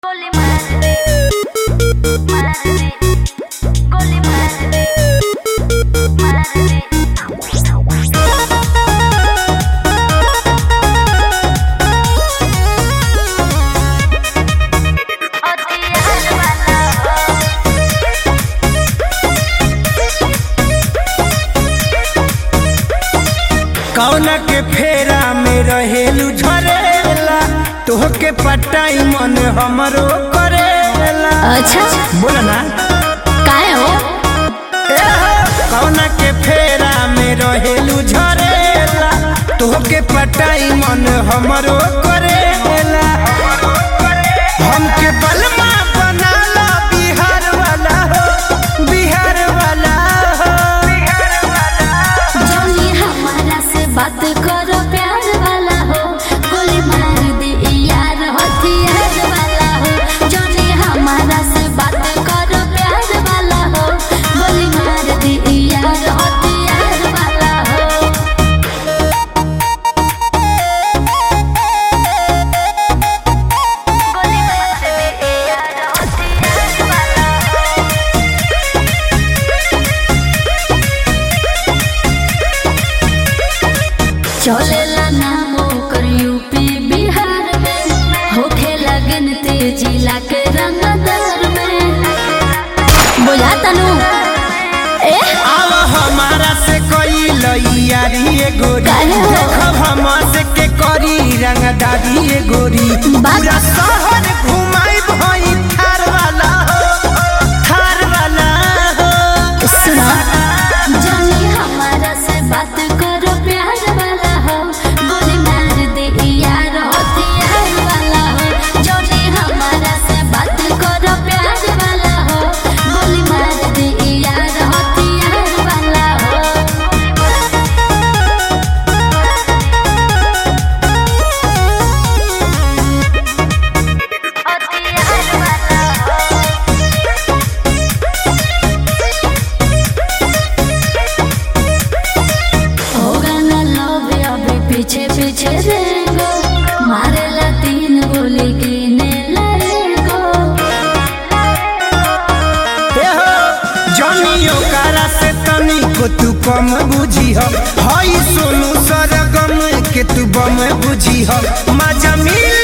Gole madre, madre, gole madre, madre. Odiar वाला कौना के फेरा में रहेलू झरेला तोहके पटाई मन हमरो करेला अच्छा बोला ना काय हो ए हो, कौना के फेरा में रहेलू झरेला तोहके पटाई मन हमरो करेला हमके बलमा बनाला बिहार वाला हो बिहार वाला हो जोनी हमारा से बात करो प्यार वाला हो गोली मार दे यार हथियार वाला हो जोनी हमारा से बात करो प्यार वाला हो गोली मार दे यार हथियार वाला हो gole madre, यार odiar वाला चलेला नाम ओकर यूपी बिहार में होखे लगन तेजी लाके रंगदार में बुझा तनु ए आव हमारा से कोई लइयारी ए गोरी काहे हो? देखब हम से के करी रंगदारी ए गोरी बात- पूरा शहर घुमाई भई थार वाला हो थार वाला हो सुना जानी हमारा से बात करो प्यार वाला हो गोली मार दे यार हथियार वाला हो जानी हमारा से बात करो प्यार वाला हो गोली मार दे यार हथियार वाला हो odiar वाला होगा ना लव अभी पीछे पीछे रेगो मारेला तीन गोली गिने लगो ए हो जनियो कारा से तनी को तू कम बुझी हो हई सोनू सरगम के तू बम बुझी हो मजा मिल